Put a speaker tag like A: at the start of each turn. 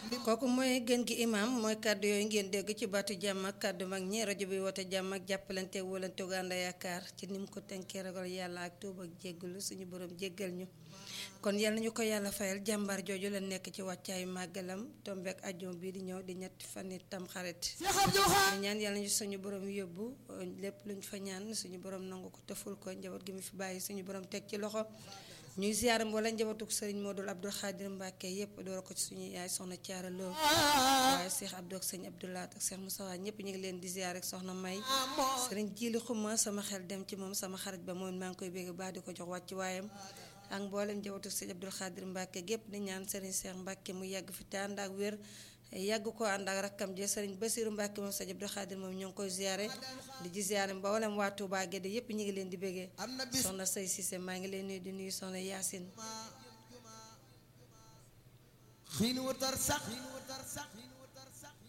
A: kooku mooy gën gi imam mooy kàddu yooyu ngeen dégg ci baatu jàmm ak kàddu mag ñi rajo bi woote jàmm ak jàppalante wóolante gu ànd yaakaar ci ni mu ko tënkee ragal yàlla ak tuub ak jéggalu suñu borom jéggal ñu kon yal nañu ko yàlla fayal jàmbaar jooju la nekk ci wàccaayu màggalam tombeek ajjuma bii di ñëw di ñetti fan yi tam xarit ñu ñaan yàlla ñu suñu borom yóbbu lépp luñ fa ñaan suñu borom nangu ko tëful ko njaboot gi mu fi bàyyi suñu borom teg ci loxo ñuy ziar mboola njabootuk sëriñ Modou Abdoul Khadir Mbacke yépp door ko ci suñu yaay soxna Thiara Lo waaye Cheikh Abdou ak sëñ Abdoulaat ak Cheikh Moussa ñëpp ñu ngi leen di ziar ak soxna May sëriñ Jili Xuma sama xel dem ci moom sama xarit ba moom maa ngi koy bégg baax di ko jox wàcc waayam ak mboolem njabootuk sëñ Abdoul Khadir Mbacke gépp di ñaan sëriñ Cheikh Mbacke mu yàgg fi te ànd ak wér yàgg ko ànd ak rakkam je sëriñ Basiru Mbàkke moom sëñ Abdou Khadir moom ñoo ngi koy ziare di ci ziare mboolem waa Touba Guédé yépp ñu ngi leen di béggee soxna Sey Cissé maa ngi leen nuyu di nuyu soxna Yaasin
B: xiin wutar sax